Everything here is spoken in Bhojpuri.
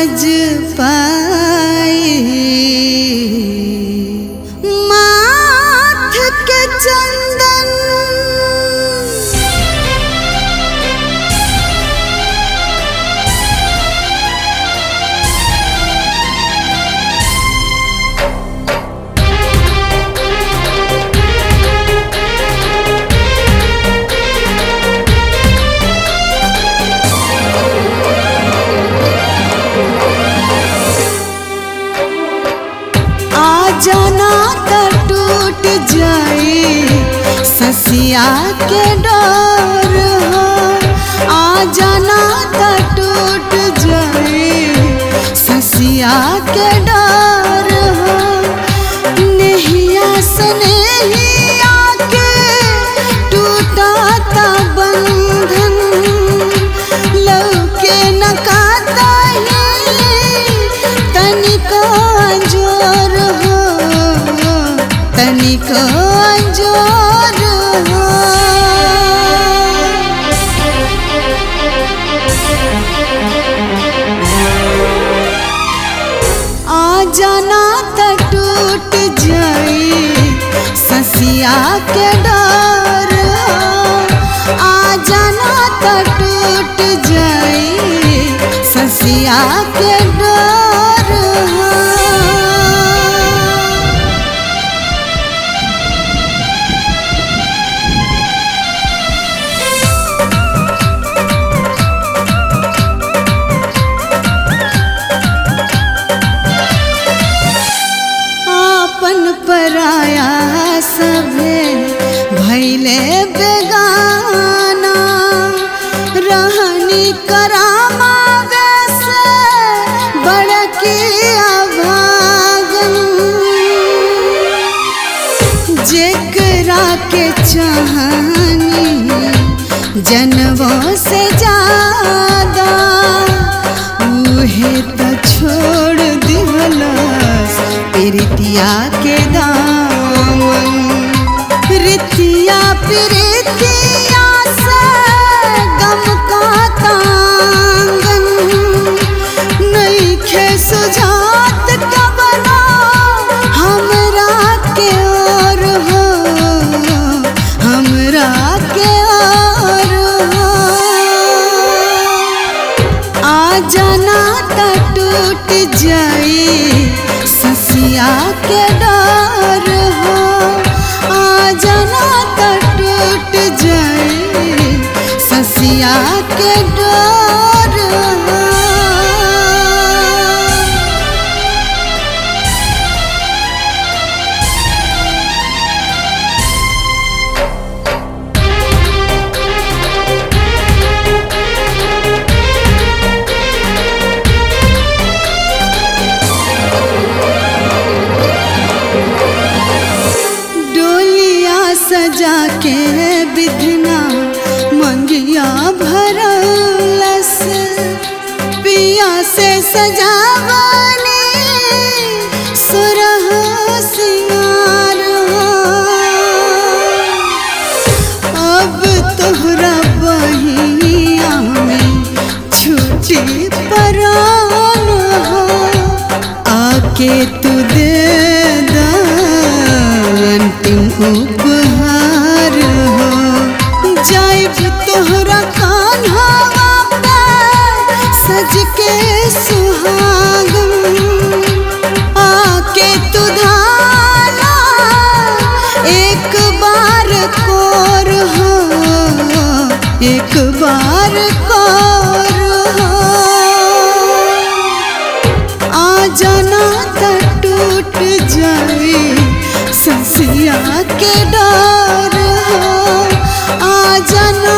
सज पाई माथ के चंदन आ जाना त टूट जाए ससिया के डर हो आ जाना त टूट जाए ससिया के डर हो नहिया सनेहिया के टूटा ता बंधन लौके न काता तनिका जोर हो तनिका जोर हो आ जाना त टूट जाए ससिया के डर हो। आ जाना त टूट जाए ससिया के डर हो। आपन पराया सभे भैले बेगाना रहनी करामा वैसे बड़की अभागन जेकरा के चाहनी जनवों से ज्यादा उहे तो छोड़ दिहलस प्रीतिया के दामन प्रीतिया प्रीतिया से गम का तांगन नइखे सुझात कबना हमरा के और हो हमरा के और हो आ जाना त टूट जाए ससिया के डर हो आ जाना त टूट जाए ससिया के डर हो डोलिया सजा के बिधना मंगिया भरलस पिया से सजावने सुरह सिंगार अब तोहरा बहिया में छुट्टी परान हो आके तू दे दा अंतिम उपहार हो जाइब तोहरा कान्हा पे सज के सुहागन आके तू धाना एक बार कोर हो एक बार कोर हो आ जाना त टूट जाए ससिया के डर हो आ जाना